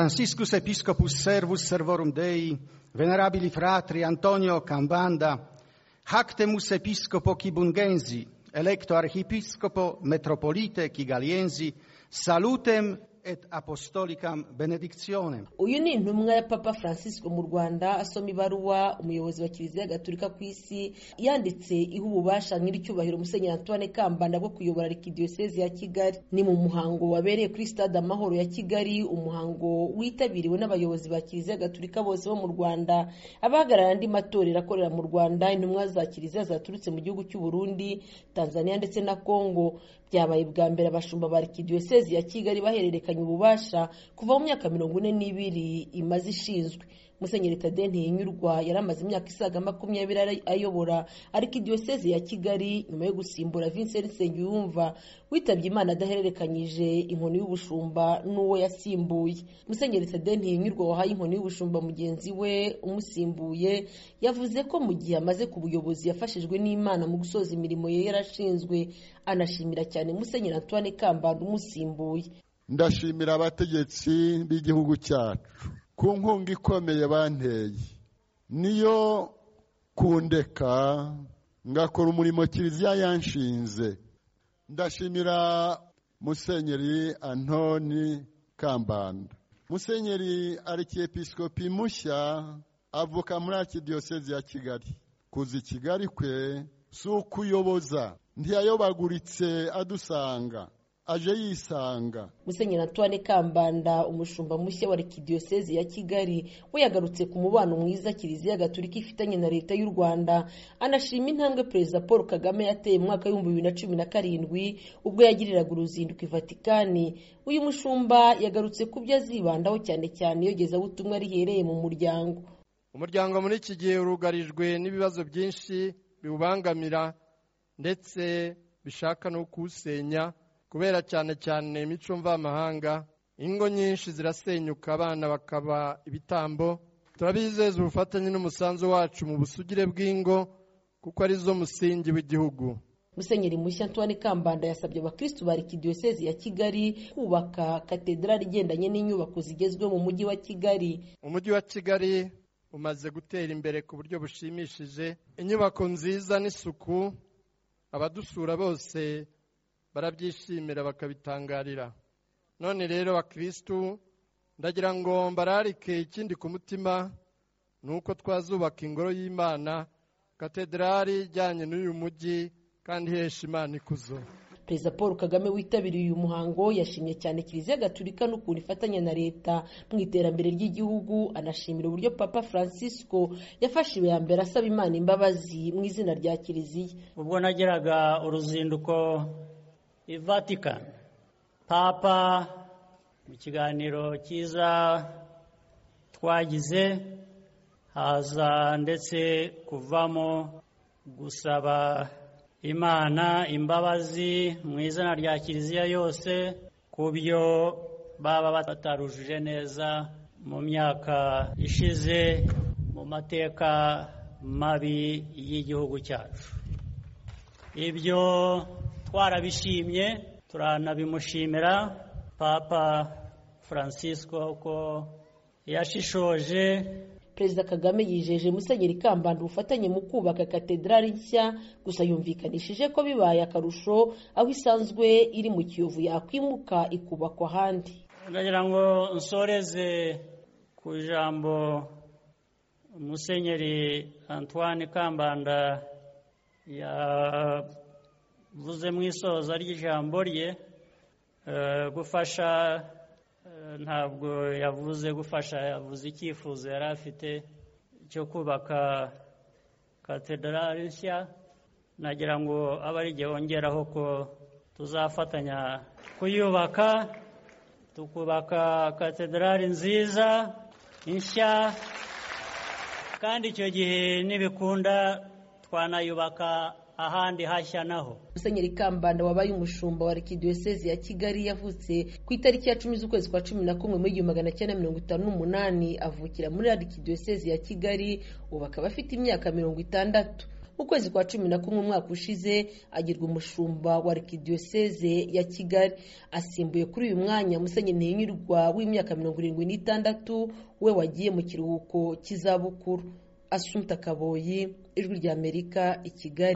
Franciscus Episcopus Servus Servorum Dei, venerabili fratri Antonio Cambanda, Hactemus Episcopo Kibungensi, electo Archiepiscopo Metropolite Kigaliensi, salutem et apostolicam benedictionem. uyu ni intumwa ya papa francis mu rwanda asoma ibaruwa umuyobozi wa kiliziya gatolika ku isi yanditse iha ububasha nyir'icyubahiro musenyeri antoine kambanda bwo kuyobora arikidiyosezi ya kigali ni mu muhango wabereye kuri stade amahoro ya kigali umuhango witabiriwe n'abayobozi ba kiliziya gatolika bose bo mu rwanda abahagarariye andi matorero akorera mu rwanda intumwa za kiliziya zaturutse mu gihugu cy'u burundi tanzania ndetse na congo byabaye bwa mbere abashumba ba arikidiyosezi ya kigali bahererekanya ububasha kuva mu myaka mirongo ine n'ibiri imaze ishinzwe musenyeri tade ntihinyurwa yari amaze imyaka isaga makumyabiri ari- ayobora arikidiyosezi ya kigali nyuma yo gusimbura vincent nsengiyumva witabye imana adahererekanyije inkoni y'ubushumba n'uwo yasimbuye musenyeri tade ntihinyurwa wahaye inkoni y'ubushumba mugenzi we umusimbuye yavuze ko mu gihe amaze ku buyobozi yafashijwe n'imana mu gusoza imirimo ye yarashinzwe anashimira cyane musenyeri antoine kambanda umusimbuye ndashimira abategetsi b'igihugu cyacu ku nkunga ikomeye banteye niyo kundeka ngakora umurimo kiliziya yanshinze ndashimira musenyeri antoni kambanda musenyeri arikiyepisikopi mushya avuka muri arikidiyosezi ya kigali kuza i kigali kwe si ukuyoboza ntiyayobaguritse adusanga aje yisanga musenyeri antoine kambanda umushumba mushya wa arikidiyosezi ya kigali we yagarutse ku mubano mwiza kiliziya gatolika ifitanye na leta y'u rwanda anashima intambwe perezida paul kagame yateye mu mwaka w'ibihumbi bibiri na cumi na karindwi ubwo yagiriraga uruzinduko i vatikani uyu mushumba yagarutse ku byo azibandaho cyane cyane iyogezabutumwa rihereye mu muryango umuryango muri iki gihe urugarijwe n'ibibazo byinshi biwubangamira ndetse bishaka no kuwusenya kubera cyane cyane imico mvamahanga ingo nyinshi zirasenyuka abana bakaba ibitambo turabizeza ubufatanye n'umusanzu wacu mu busugire bw'ingo kuko arizo musingi w'igihugu musenyeri mushya antoine kambanda yasabye abakristu ba arikidiyosezi ya kigali kubaka katedrali igendanye n'inyubako zigezweho mu mujyi wa kigali umujyi wa kigali umaze gutera imbere ku buryo bushimishije inyubako nziza n'isuku abadusura bose barabyishimira bakabitangarira none rero bakirisitu ndagira ngo mbararike ikindi ku mutima ni uko twazubaka ingoro y'imana katedrali ijyanye n'uyu mujyi kandi ihesha imana ikuzo perezida paul kagame witabiriye uyu muhango yashimye cyane kiliziya gatulika n'ukuntu ifatanya na leta mu iterambere ry'igihugu anashimira uburyo papa francisco yafashe iya mbere asaba imana imbabazi mu izina rya kiliziya ubwo nageraga uruzinduko i Vatican papa mu kiganiro cyiza twagize haza ndetse kuvamo gusaba imana imbabazi mu izina rya kiliziya yose ku byo baba batarujuje neza mu myaka ishize mu mateka mabi y'igihugu cyacu ibyo twarabishimye turanabimushimira papa francisco ko yashishoje perezida kagame yijeje musenyeri kambanda ubufatanye mu kubaka katedrali nshya gusa yumvikanishije ko bibaye akarusho aho isanzwe iri mu kiyovu yakwimuka ikubakwa ahandi ndagira ngo nsoreze ku ijambo musenyeri antoine kambanda yavuze mu isoza ry'ijambo rye Eh, gufasha eh, ntabwo yavuze gufasha yavuze icyifuzo yari afite cyo kubaka katedrali nshya nagira ngo abe ari igihe wongeraho ko tuzafatanya kuyubaka tukubaka katedrali nziza nshya kandi icyo gihe nibikunda twanayubaka ahandi hashya naho musenyeri kambanda wabaye umushumba wa arikidiyosezi ya kigali yavutse ku itariki ya cumi z'ukwezi kwa cumi na kumwe muri igihumbi magana cyenda mirongo itanu n'umunani avukira muri arikidiyosezi ya kigali ubu akaba afite imyaka mirongo itandatu mu kwezi kwa cumi na kumwe umwaka ushize agirwa umushumba wa arikidiyoseze ya kigali asimbuye kuri uyu mwanya musenyeri ntihinyurwa w'imyaka mirongo irindwi n'itandatu we wagiye mu kiruhuko cy'izabukuru asumta kaboyi ijwi ry'amerika i kigali